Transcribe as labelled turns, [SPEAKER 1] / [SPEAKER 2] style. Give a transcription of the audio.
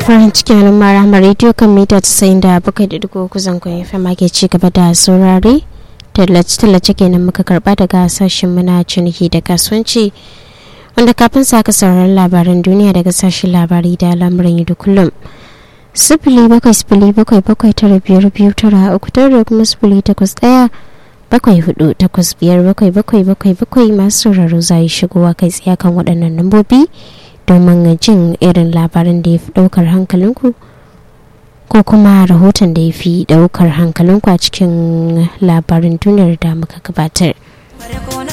[SPEAKER 1] farin cikin al'umma rahama rediyo kan mita tasa'in da bakwai da dugu kuzan kun fm ake ci gaba da saurare tallace-tallace kenan muka karba daga sashen muna ciniki da kasuwanci wanda kafin sa ka sauraron labaran duniya daga sashen labari da lamuran da kullum sifili bakwai sifili bakwai bakwai tara biyar biyu tara uku tara da kuma sifili takwas ɗaya bakwai hudu takwas biyar bakwai bakwai bakwai bakwai masu sauraro za yi shigowa kai tsaye kan waɗannan lambobi domin jin irin labarin da ya fi ɗaukar hankalinku ko kuma rahoton da ya fi ɗaukar hankalinku a cikin labarin duniyar da muka gabatar.